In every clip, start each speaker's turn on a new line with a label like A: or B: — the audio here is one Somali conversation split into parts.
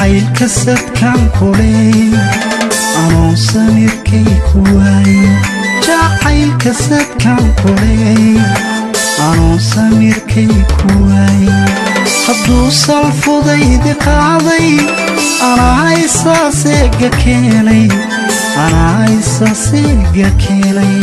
A: jacaylka sadkaan kuley anoon samirkay ku waaye jacaylka sadkaan kuley anoon samirkay ku waaye hadduu salfudaydi qaaday anaa isaaseega keenay anaa isaaseega keenay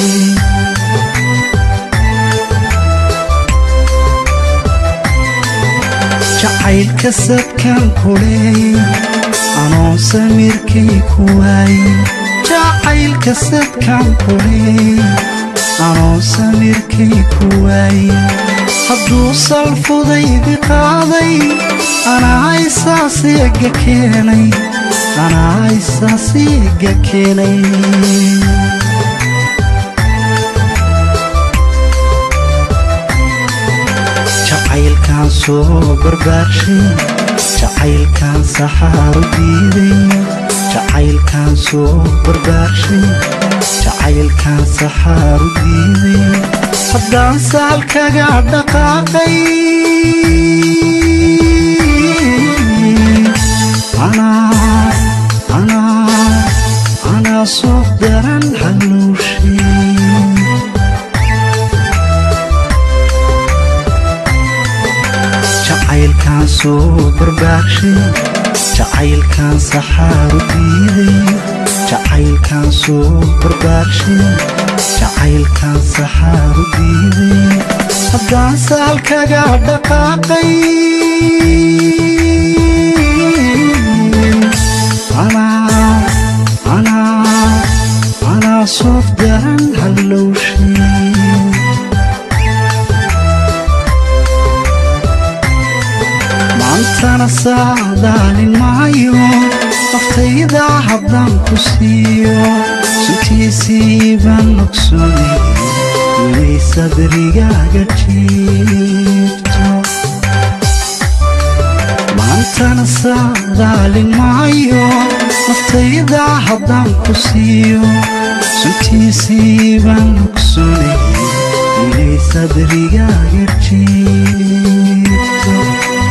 A: jacaylka sadkaan kuley anoon samirkay ku waaye jacaylka sadkaan kuley anoon samirkay ku waaye hadduu salfudaydi qaaday anaa isaaseega keenay anaa isaaseega keenay jacaylkaan soo barbaarshay jacaylkaan saxaaru diiday jacaylkaan soo barbaarshay jacaylkaan saxaaru diiday haddaan saalkaga dhaqaaqay anaa soof daran halowshay jacaylkaan soo barbaarshay jacaylkaan saxaaru diiday jacaylkaan soo barbaarshay jacaylkaan saxaaru diiday haddaan saalkaga dhaqaaqay anaa soof daran hallowshay maantana saadaalin maayo naftayda haddaan ku siiyo suntiisii baan ogsoonay inay sadrigaaga jiifto maantana saadaalin maayo naftayda haddaan ku siiyo suntiisii baan ogsoonay inay sadrigaaga jiifto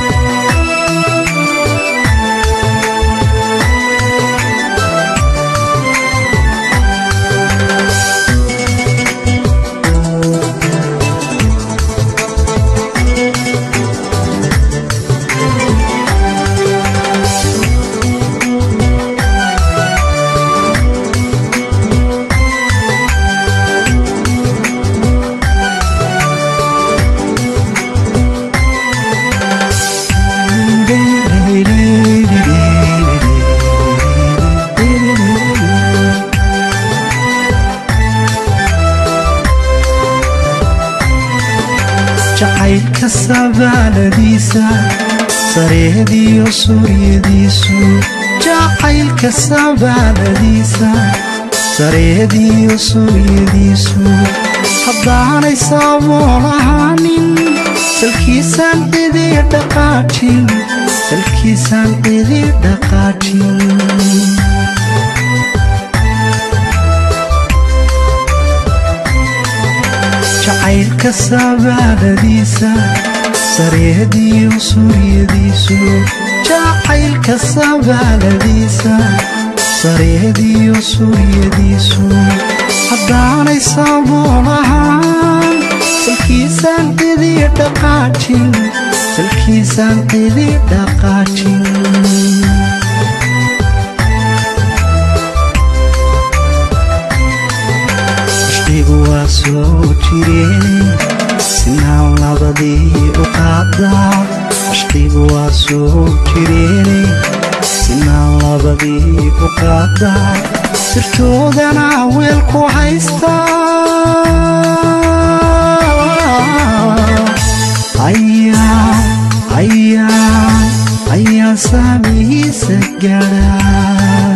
A: jacaylka sabaaladiisa sareediyo suryadiisu jacaylka sabaaladiisa sareediyo suryadiisu haddaanay saabool ahaanin salkiisaan cidi dhaqaajin salkiisaan cidi dhaqaajin jacaylka sabaaladiisa sareediyo suryadiisu jacaylka sabaaladiisa sareediyo suryadiisu haddaanay saabool ahaan salkiisaan cidi dhaqaajin salkiisaan cidi dhaqaajin ashqigu waa soo jireen sinaan labadii u qaadaa ashqigu waa soo jireen sinaan labadii u qaadaa sirtoodana weel ku haystaa ayaan saamihiisa gaadhaa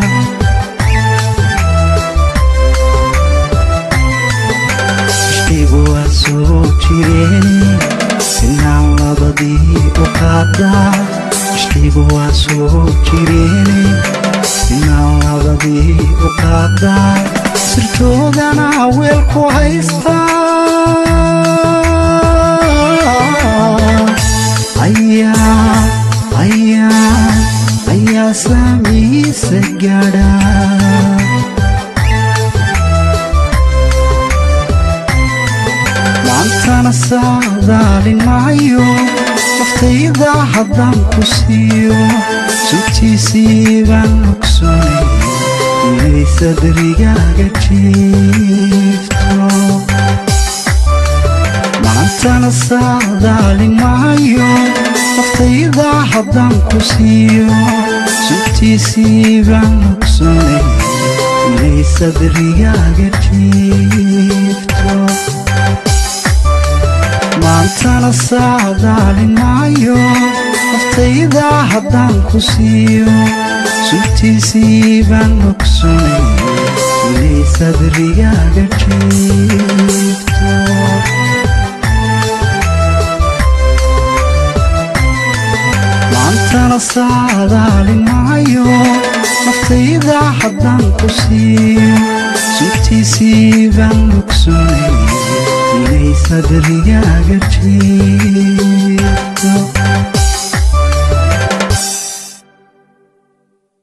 A: ashqigu waa soo jireen sinaan labadii u qaadaa ashqigu waa soo jireen sinaan labadii u qaadaa sirtoodana weel ku haystaa ayaa saamiisa gaadha maantana saadaalin maayo naftayda haddaan ku siiyo sugtiisii baan ogsoonay inay sadrigaaga jiifto maantana saadaalin maayo naftayda haddaan ku siiyo sugtiisii baan ogsoonay inay sadrigaaga jiifto maantana saadaalin maayo naftayda haddaan ku siiyo sugtiisii baan ogsoonay inay sadrigaaga jiifto maantana saadaalin maayo naftayda haddaan ku siiyo sugtiisii baan ogsoonay inay sadrigaaga jiifto